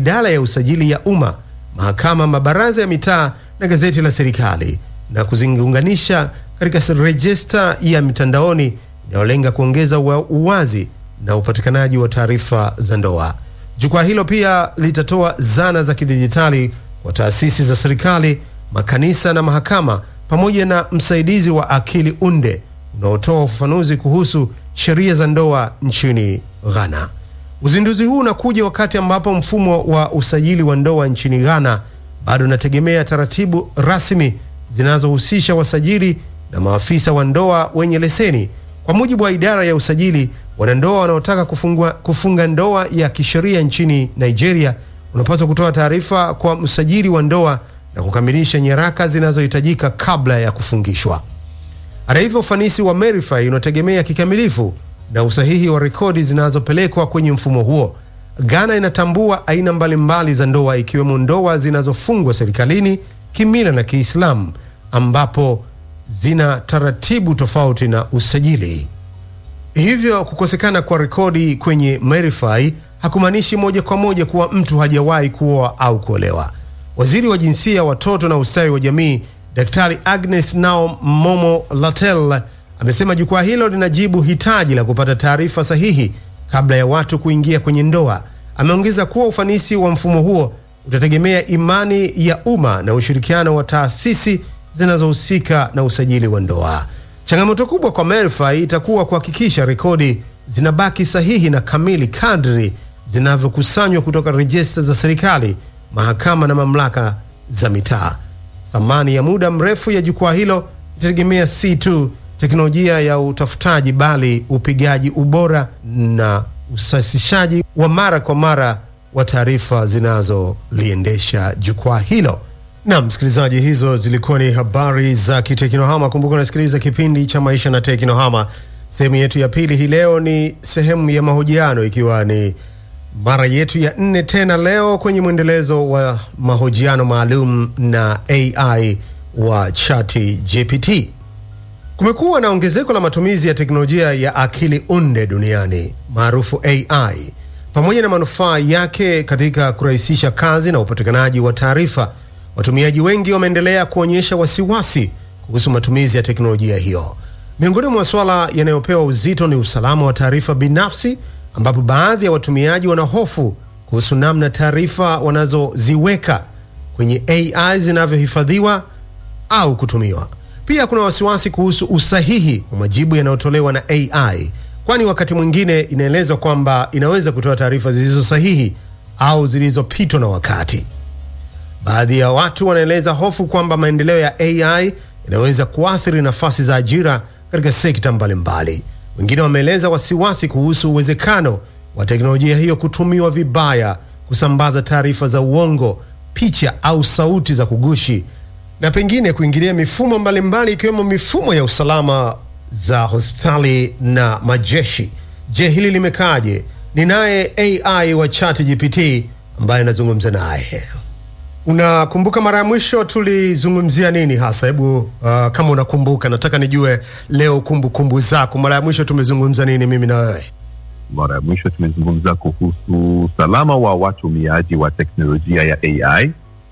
idara ya usajili ya umma, mahakama, mabaraza ya mitaa na gazeti la serikali na kuziunganisha katika rejista ya mitandaoni inayolenga kuongeza uwazi na upatikanaji wa taarifa za ndoa. Jukwaa hilo pia litatoa zana za kidijitali kwa taasisi za serikali, makanisa na mahakama, pamoja na msaidizi wa akili unde unaotoa ufafanuzi kuhusu sheria za ndoa nchini Ghana. Uzinduzi huu unakuja wakati ambapo mfumo wa usajili wa ndoa nchini Ghana bado unategemea taratibu rasmi zinazohusisha wasajili na maafisa wa ndoa wenye leseni. Kwa mujibu wa idara ya usajili, wanandoa wanaotaka kufungua, kufunga ndoa ya kisheria nchini Nigeria unapaswa kutoa taarifa kwa msajili wa ndoa na kukamilisha nyaraka zinazohitajika kabla ya kufungishwa. Hata hivyo, ufanisi wa Merify unategemea kikamilifu na usahihi wa rekodi zinazopelekwa kwenye mfumo huo. Ghana inatambua aina mbalimbali za ndoa ikiwemo ndoa zinazofungwa serikalini, kimila na Kiislamu ambapo zina taratibu tofauti na usajili. Hivyo kukosekana kwa rekodi kwenye Merify hakumaanishi moja kwa moja kuwa mtu hajawahi kuoa au kuolewa. Waziri wa Jinsia, Watoto na Ustawi wa Jamii, Daktari Agnes Nao Momo Latel amesema jukwaa hilo linajibu hitaji la kupata taarifa sahihi kabla ya watu kuingia kwenye ndoa. Ameongeza kuwa ufanisi wa mfumo huo utategemea imani ya umma na ushirikiano wa taasisi zinazohusika na usajili wa ndoa. Changamoto kubwa kwa Merify itakuwa kuhakikisha rekodi zinabaki sahihi na kamili kadri zinavyokusanywa kutoka rejista za serikali, mahakama na mamlaka za mitaa. Thamani ya muda mrefu ya jukwaa hilo itategemea si tu teknolojia ya utafutaji, bali upigaji ubora na usasishaji wa mara kwa mara wa taarifa zinazoliendesha jukwaa hilo. Na msikilizaji, hizo zilikuwa ni habari za kiteknohama. Kumbuka unasikiliza kipindi cha maisha na teknohama. Sehemu yetu ya pili hii leo ni sehemu ya mahojiano, ikiwa ni mara yetu ya nne tena leo kwenye mwendelezo wa mahojiano maalum na AI wa ChatGPT. Kumekuwa na ongezeko la matumizi ya teknolojia ya akili unde duniani maarufu AI, pamoja na manufaa yake katika kurahisisha kazi na upatikanaji wa taarifa. Watumiaji wengi wameendelea kuonyesha wasiwasi kuhusu matumizi ya teknolojia hiyo. Miongoni mwa masuala yanayopewa uzito ni usalama wa taarifa binafsi, ambapo baadhi ya watumiaji wana hofu kuhusu namna taarifa wanazoziweka kwenye AI zinavyohifadhiwa au kutumiwa. Pia kuna wasiwasi kuhusu usahihi wa majibu yanayotolewa na AI, kwani wakati mwingine inaelezwa kwamba inaweza kutoa taarifa zilizo sahihi au zilizopitwa na wakati. Baadhi ya watu wanaeleza hofu kwamba maendeleo ya AI inaweza kuathiri nafasi za ajira katika sekta mbalimbali. Wengine wameeleza wasiwasi kuhusu uwezekano wa teknolojia hiyo kutumiwa vibaya, kusambaza taarifa za uongo, picha au sauti za kugushi, na pengine kuingilia mifumo mbalimbali ikiwemo mifumo ya usalama za hospitali na majeshi. Je, hili limekaaje? Ni naye AI wa ChatGPT ambaye anazungumza naye. Unakumbuka mara ya mwisho tulizungumzia nini hasa? Hebu uh, kama unakumbuka, nataka nijue leo kumbukumbu kumbu zako. Mara ya mwisho tumezungumza nini mimi na wewe? Mara ya mwisho tumezungumza kuhusu usalama wa watumiaji wa teknolojia ya AI,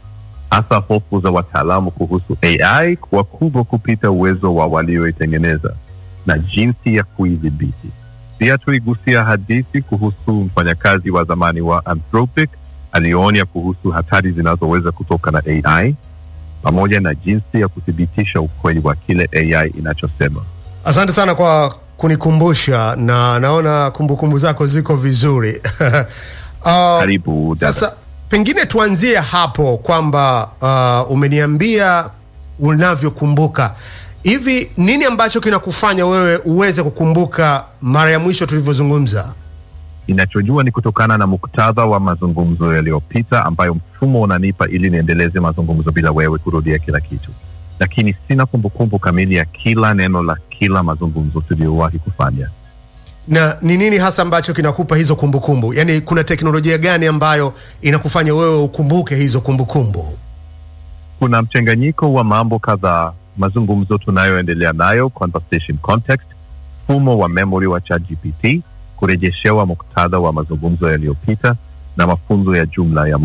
hasa hofu za wataalamu kuhusu AI kuwa kubwa kupita uwezo wa walioitengeneza na jinsi ya kuidhibiti. Pia tuligusia hadithi kuhusu mfanyakazi wa zamani wa Anthropic aliyoonya kuhusu hatari zinazoweza kutoka na AI pamoja na jinsi ya kuthibitisha ukweli wa kile AI inachosema. Asante sana kwa kunikumbusha, na naona kumbukumbu zako ziko vizuri. Uh, Karibu dada. Sasa pengine tuanzie hapo kwamba uh, umeniambia unavyokumbuka hivi, nini ambacho kinakufanya wewe uweze kukumbuka mara ya mwisho tulivyozungumza? Ninachojua ni kutokana na muktadha wa mazungumzo yaliyopita ambayo mfumo unanipa ili niendeleze mazungumzo bila wewe kurudia kila kitu, lakini sina kumbukumbu kamili ya kila neno la kila mazungumzo tuliyowahi kufanya. na ni nini hasa ambacho kinakupa hizo kumbukumbu? Yaani, kuna teknolojia gani ambayo inakufanya wewe ukumbuke hizo kumbukumbu? Kuna mchanganyiko wa mambo kadhaa: mazungumzo tunayoendelea nayo, conversation context, mfumo wa memory wa ChatGPT, kurejeshewa muktadha wa mazungumzo yaliyopita na mafunzo ya jumla ya